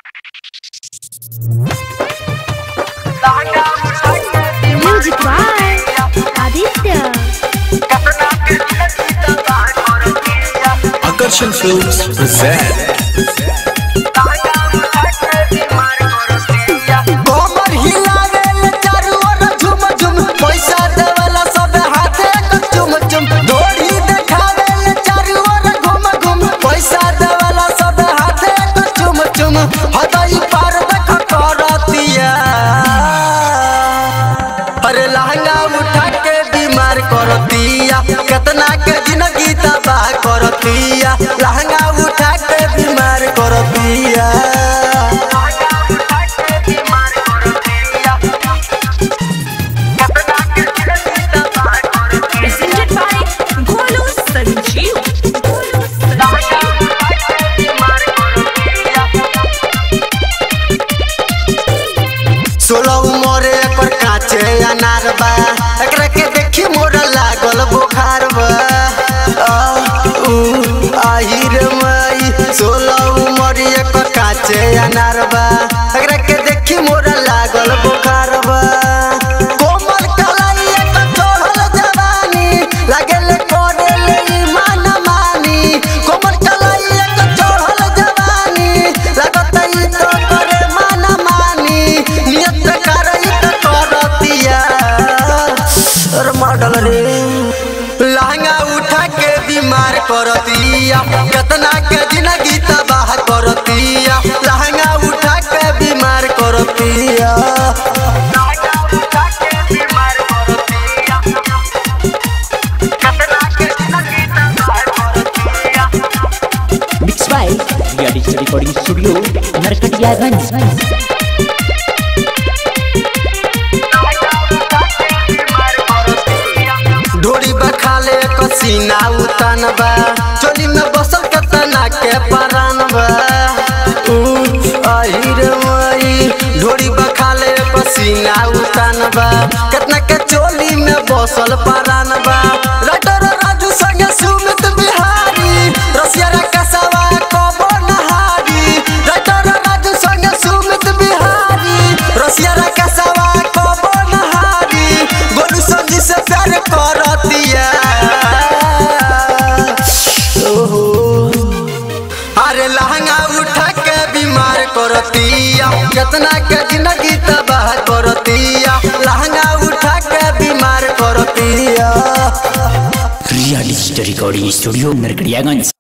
Music by Aditya. Akarshan Films present गोबर हिलावेल चारू ओर झुम झुम पैसा देवेला सब हाथे क चुम चुम डोरी देखावेल चारू ओर घुम घुम पैसा देवेला सब हाथे क चुम चुम हदई पार देख करतिया अरे लहंगा उठा के बीमार करतिया केतना के जिंदगी तबाह करतिया लहंगा उठा के बीमार करतिया presented by Golu Sanjeev. Golu Sanjeev. सोलह उमर एकर काचे अनार बा एकरा के देखी मोर लागल बुखार बा आ, ऊ, आही रे माई सोलह उमर एकर काचे अनार बा एकरा के देखी मोर लागल बुखार बा कोमल कलाई एकर चढ़ल जवानी लागल करेल ईमान मानी कोमल कलाई एकर चढ़ल जवानी लागत ई तो करे मान मानी नियत करई त करतिया अरे मॉडल रे लहंगा उठा के बीमार करतिया केतना के जिंदगी तबाह करतिया लहंगा उठा के बीमार करतिया Mixed by Ria Digital Recording Studio, Narkatiyaganj. ढोरी बखाले कसीना उतान बा चोली में बसल केतना के परान बा ऊ, आही रे माई ढोरी बखाले पसीना उतान बा केतना के चोली में बसल परान बा राइटर राजू संगे सुमित बिहारी रसिया रा कसवा कबो नहारी राइटर राजू संगे सुमित बिहारी रसिया रा कसवा कबो नहारी गोलू संजी से प्यार करतिया ओहो अरे लहंगा उठा के बीमार करतिया केतना के जिंदगी तबाह करतिया लहंगा उठा के बीमार करतिया Ria Digital Recording Studio, Narkatiyaganj.